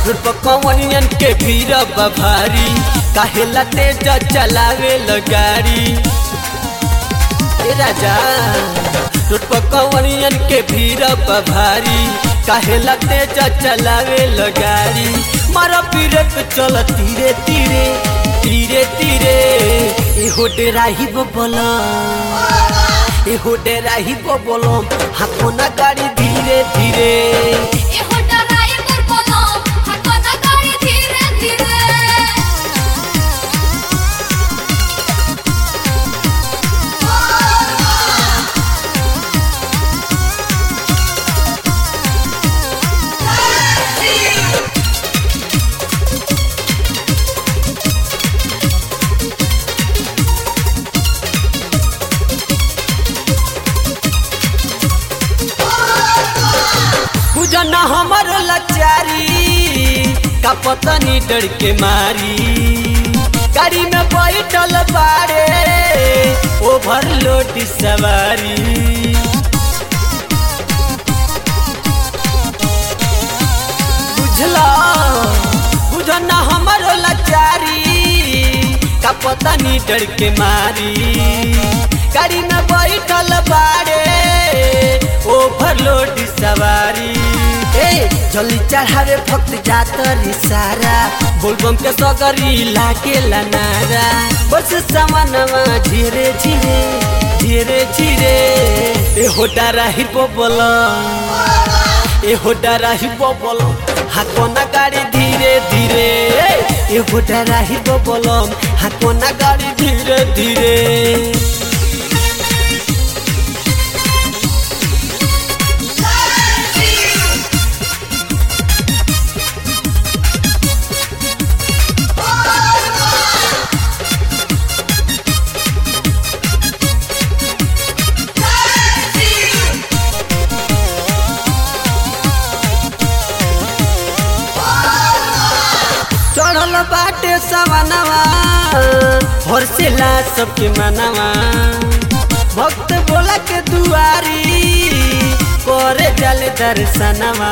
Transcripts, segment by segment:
road पर कवनियन के भीड़ भारी काहेला तेज चलावे गाड़ी ए राजा रोड पर कवनियन के भीड़ भारी काहेला तेज चलावे गाड़ी मारा पीरे पे चल तीरे तीरे तीरे तीरे एहो डेराही बोला एहो डेराही बोलो हाथों ना गाड़ी धीरे धीरे एहो ड्राइवर बोलो हाथों ना गाड़ी धीरे धीरे बुझना हमर लचारी का पतनी डर के मारी गाड़ी में बैठल बारे ओवरलोड सवारी बुझला बुझना हमर लचारी का पतनी डर के मारी गाड़ी में बैठल बारे ओवरलोड सवारी ए जल्दी चढ़ावे भक्त जात रे सारा बोलबम के सगरी लागे लनारा बस सामानवा धीरे धीरे धीरे धीरे ए होटा राही बोल ए होटा राही बोल हाकोना गाड़ी धीरे धीरे ए होटा राही बोल हाकोना गाड़ी धीरे धीरे चढ़ल बाटे सवनवा हर्षेला सबके मनवा भक्त बोला के दुआरी करे जल दर्शनवा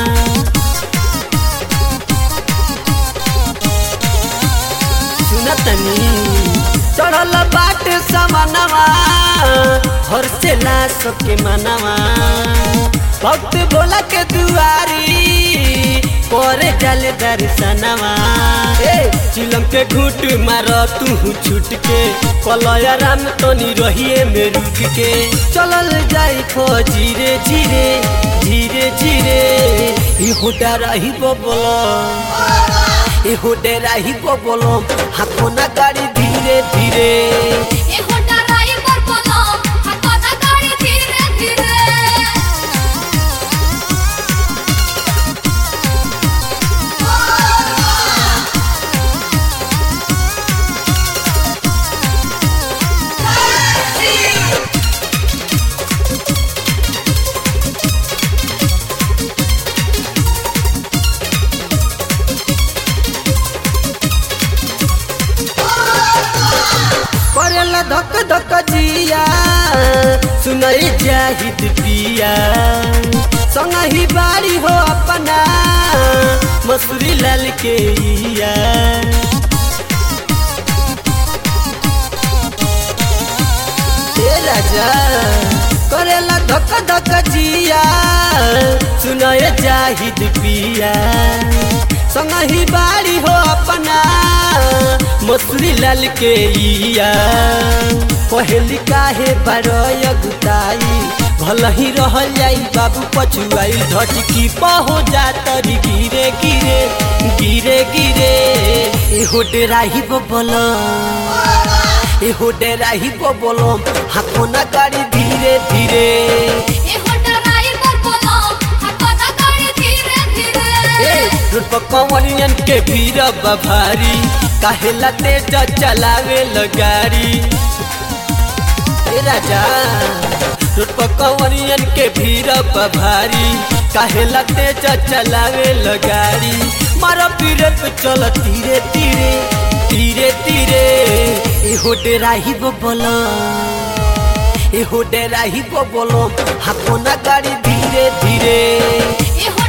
सुनतनी चढ़ल बाटे सवनवा हर्षेला सबके मनवा भक्त बोला के दुआरी करे जल दर्शनवा ए चिलम के घूट मार तू छूट के कलया राम तनी रहिए में रुक के चलल जाई खो धीरे धीरे धीरे धीरे ई होटा रही बोलो ई होटे रही बोलो हाथों ना गाड़ी धीरे धीरे एहो ड्राइवर बोलो हाथों ना गाड़ी धीरे धीरे करेला धक धक जिया सुनई जाहिद पिया संग ही बारी हो अपना मसूरी लाल के इया ए राजा करेला धक धक जिया सुनए जाहिद पिया संग ही बारी हो अपना मसूरी लाल के इया पहली काहे बारय गुताई भल ही रह जाई बाबू पछुआई धटकी पहो जातरी गिरे गिरे गिरे गिरे एहो डेराही बोल एहो डेराही बोल हाथों ना गाड़ी धीरे धीरे एहो ड्राइवर बोलो हाथों ना गाड़ी धीरे धीरे ए रोड पर कवनियन के भीड़ भारी काहेला तेज चलावे गाड़ी ए राजा रोड पर कवनियन के भीड़ भारी काहेला तेज चलावे गाड़ी मारा पीरे पे चल धीरे धीरे धीरे धीरे एहो डेराही बोलो एहो डेराही बोलो हाथों ना गाड़ी धीरे धीरे एहो